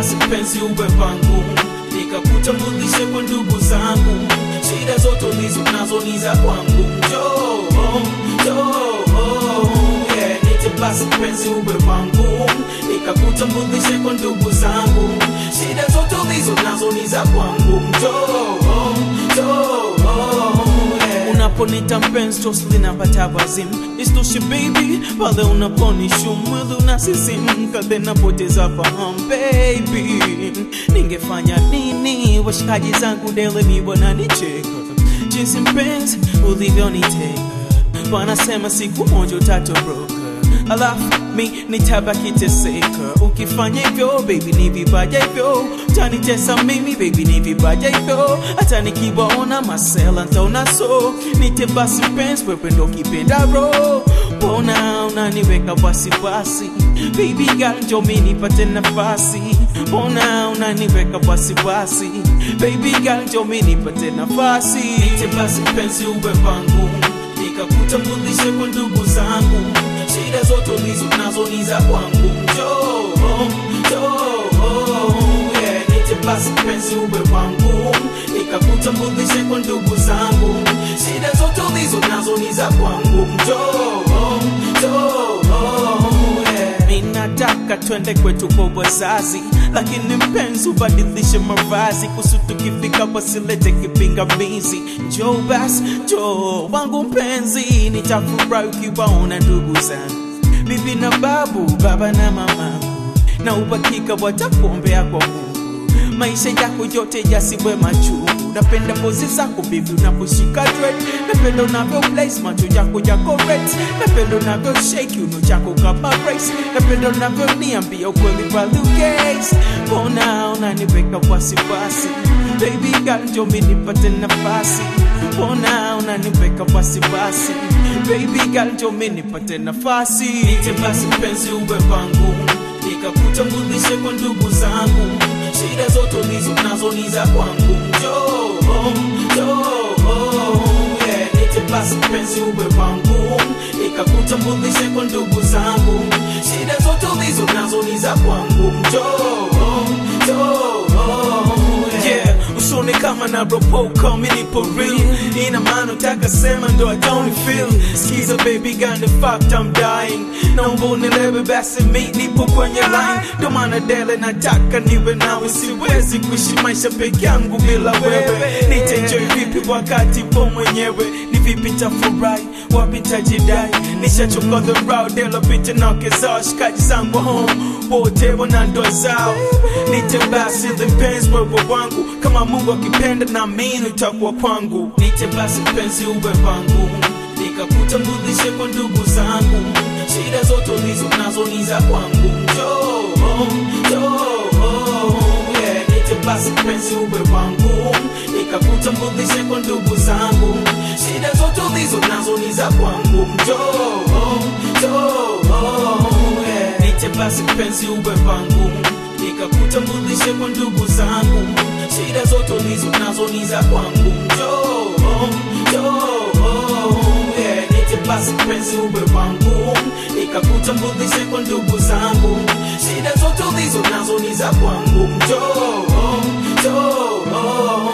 basi mpenzi uwe wangu, nikakutambulishe kwa ndugu zangu, shida zote ulizo nazo ni za kwangu. Njoo, njoo, yeah, nite basi mpenzi uwe wangu, nikakutambulishe kwa ndugu zangu, shida zote ulizo nazo ni za kwangu. Njoo, njoo, yeah. Unaponita mpenzi tosi linapata wazimu, isitoshe baby, pale unaponishu mwili unasisimka, then napoteza fahamu baby, ningefanya nini? Washikaji zangu dele mi wananicheka jinsi mpenzi ulivyoniteka, wanasema siku moja utatoroka alafu mi nitabaki teseka. Ukifanya hivyo baby, ni vibaya hivyo, utanitesa mimi baby, ni vibaya hivyo. Hata nikiwaona masela ntaona so, nite basi mpenzi, wewe ndo kipenda roho Mbona unaniweka wasiwasi baby girl, njo mi nipate nafasi. Mbona unaniweka wasiwasi baby girl, njo mi nipate nafasi. Nite basi mpenzi, uwe wangu, nikakutambulishe kwa ndugu zangu shida zote ulizo nazo ni za kwangu. Njoo, njoo, yeah, nite basi mpenzi uwe wangu, nikakutambulishe kwa ndugu zangu. Shida zote ulizo nazo ni za kwangu. Njoo, njoo, yeah. Ninataka twende kwetu kwa wazazi, lakini mpenzi ubadilishe mavazi, kusu tukifika wasilete kipingamizi. Njoo basi, njoo wangu mpenzi, nitafurahi ukiwaona ndugu zangu, bibi na babu, baba na mama, na uhakika watakuombea kwa Mungu maisha yako yote yasiwe machungu. Napenda pozi zako bibi unaposhika dread, napenda unavyo place macho yako yako red, napenda unavyo shake uno chako kama race, napenda unavyo niambia ukweli kwa gaze. Mbona unaniweka wasiwasi baby girl, njoo mimi nipate nafasi. Mbona unaniweka wasiwasi baby girl, njoo mimi nipate nafasi. Nite basi mpenzi uwe wangu, nikakutambulishe kwa ndugu zangu shida zote ulizo nazo ni za kwangu. Njoo, njoo, yeah, nite basi mpenzi uwe wangu, nikakutambulishe kwa ndugu zangu. Shida zote ulizo nazo ni za kwangu. Njoo, njoo, yeah, usone kama na ropoka mimi nipo real, ina maana utaka sema ndo I don't feel. Skiza baby got the fact I'm dying, naomba unielewe basi mi nipo kwenye line, ndo maana dele nataka niwe nawe, siwezi kuishi maisha peke yangu bila wewe. Nitaenjoy vipi wakati po mwenyewe? Ni vipi tafurahi, wapi tajidai? Nishachoka the road, dela picha na wake zao, shikaji zangu home wote wana ndoa zao. Nite basi mpenzi wewe wangu, kama Mungu akipenda na mimi utakuwa kwangu. Nite basi mpenzi uwe wangu, nikakutambulishe kwa ndugu zangu. Shida zote ulizo nazo ni za kwangu. Njoo, njoo, yeah, nite basi mpenzi uwe wangu, nikakutambulishe kwa ndugu zangu. Shida zote ulizo nazo ni za kwangu. Njoo, njoo, yeah, nite basi mpenzi uwe wangu, nikakutambulishe kwa ndugu zangu. Shida zote ulizo nazo ni za kwangu. Njoo, njoo, yeah, nite basi mpenzi uwe wangu, nikakutambulishe kwa ndugu zangu. Shida zote ulizo nazo ni za kwangu. Njoo, njoo,